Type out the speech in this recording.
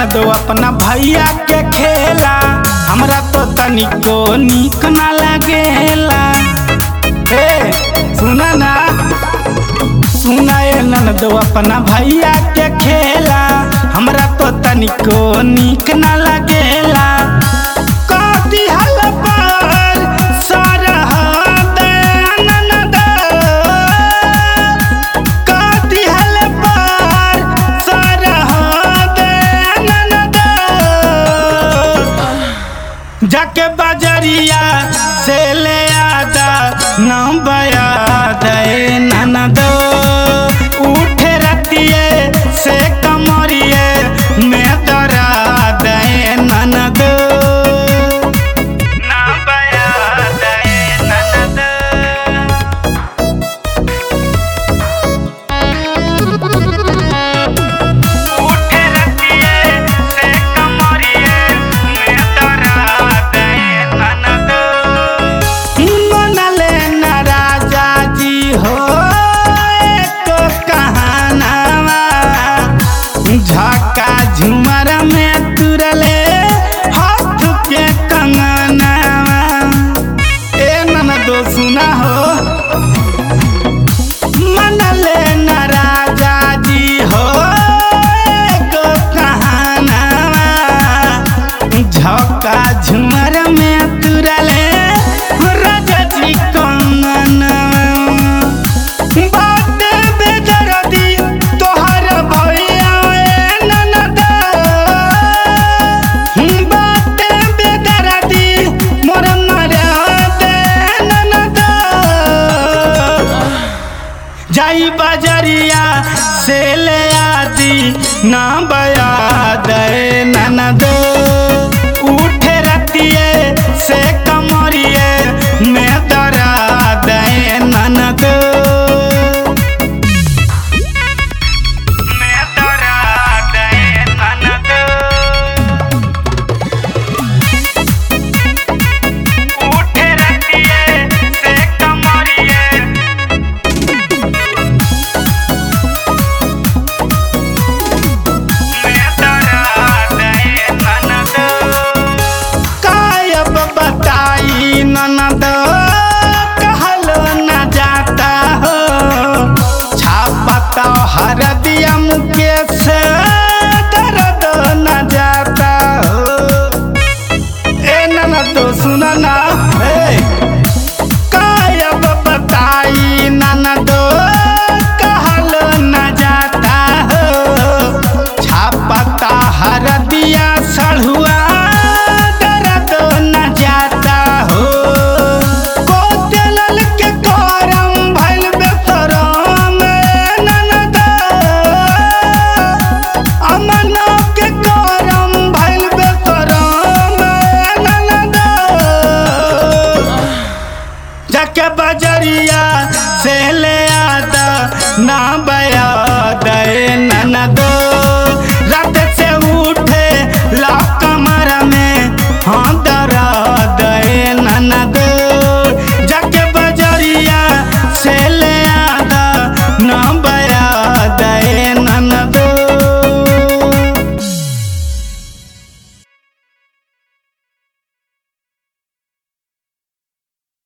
दो अपना भैया के खेला हमरा तो तनिको निक ना लागेला हे सुना ना सुना ए ननदो अपना भैया के खेला हमरा तो तनिको निक ना लागेला कथी हल पर सरहद ननद कथी हल पर सरहद ननद जाके बजरिया से ले आदा नाम बया दे ननद उठे रतिए से कमरिए में दरा दे ननद नाम बया दे ननद उठे रतिए से कमरिए में दरा दे ननद मनले न राजा जी हो एक कहानावा झका झुमर में तुरले हाथ के कंगनावा ए ननदो सुना हो मनले न राजा जी हो एक कहानावा झका झुमर में तुरले राजा जी कंगनवा बात बेदर्दी तोहर भैया ए ननद बात बेदर्दी मोर नरद ननद जाई बजरिया से ले आदि ना बया दे ननद उठे रतिए से कमरिए में दरा दे ननद में दरा दे ननद उठे रतिए से कमरिए कायब बताई ननद कहलो न जाता हो छापता हर दिया मुकेश दर्द न जाता हो ए ननद सुना ना हे कायब बताई ननद कहलो न जाता हो छापता हर दिया सढ़ुआ दर्द न जाता हो कोतलल के करम भइल बेसरम ननद अमन के करम भइल बेसरम ननद जाके बजरिया से ले आदा ना बया दे ननद